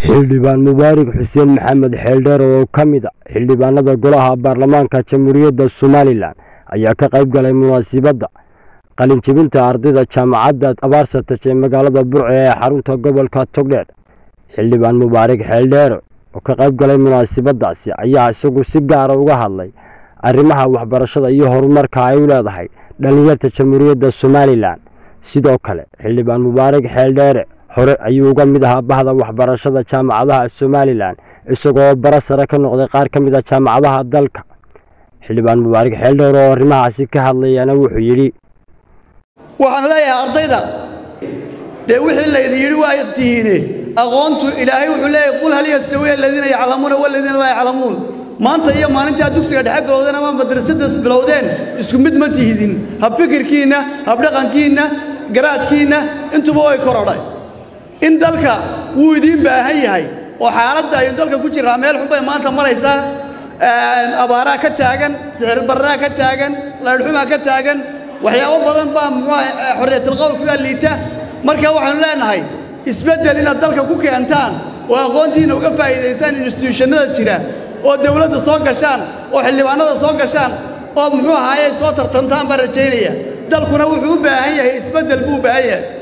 xildhibaan mubaarak xuseen maxamed xeeldheer oo ka mid a xildhibaanada golaha baarlamaanka jamhuuriyadda somalilan ayaa ka qayb galay munaasibadda qalinjebinta ardayda jaamacadda abaarsataj ee magaalada burco ee xarunta gobolka togdheer xildhibaan mubaarak xeeldheere oo ka qayb galay munaasibadaasi ayaa isagu si gaara uga hadlay arrimaha waxbarashada iyo horumarka ay u leedahay dhallinyarta jamhuuriyadda somalilan sidoo kale xildhibaan mubaarak xeeldheere hore ayuu uga mid ahaa bahda waxbarashada jaamacadaha somalilan isagoo bara sare ka noqday qaar ka mid a jaamacadaha dalka xildhibaan mubaarak xeeldheer oo arrimahaasi ka hadlayana wuxuu yidhi waxaan leeyahay ardayda dee wixii laydin yidhi waa tihiine aqoontu ilaahay wuxuu leeyahay qul hal yastawiya aladiina yaclamuuna waladiina laa yaclamuun maanta iyo maalintaa dugsiga dhexe bilowdeen ama madrasadas bilowdeen isku mid ma tihidin habfikirkiinna habdhaqankiinna garaadkiinna intuba way korodhay in dalka wuu idiin baahan yahay oo xaaladda aynu dalka ku jirraa meel xun bay maanta maraysaa abaaraa ka taagan sixirbarraa ka taagan laydhxumaa ka taagan waxyaabo badan baa muxuuha xorriyatilqowlkigaa liita marka waxaanu leenahay isbeddel inaad dalka ku keentaan oo aqoontiinna uga faa'iidaystaan instituushannada jira oo dawladda soo gashaan oo xildhibaannada soo gashaan oo muxuu ahaaye soo tartantaan baan rajaynaya dalkuna wuxuu u baahan yahay isbeddel buu u baahan yahay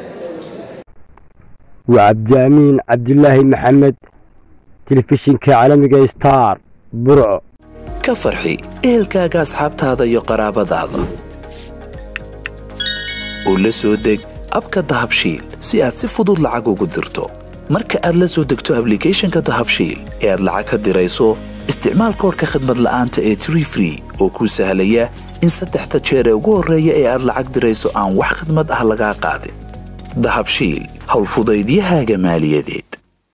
waa cabdiamiin cabdulaahi maxamed telefishinka caalamiga star burco ka farxi ehelkaaga asxaabtaada iyo qaraabadaada oo la soo deg abka dahabshiil si aad si fudud lacag ugu dirto marka aad la soo degto ablicathonka dahabshiil ee aad lacag ka dirayso isticmaal koorka khadmad la'aanta ee tree free oo kuu sahlaya in saddexda jeer ee ugu horreeya ee aad lacag dirayso aan wax khidmad ah lagaa qaadin dahabshiil howlfudaydiyahaaga maaliyadeed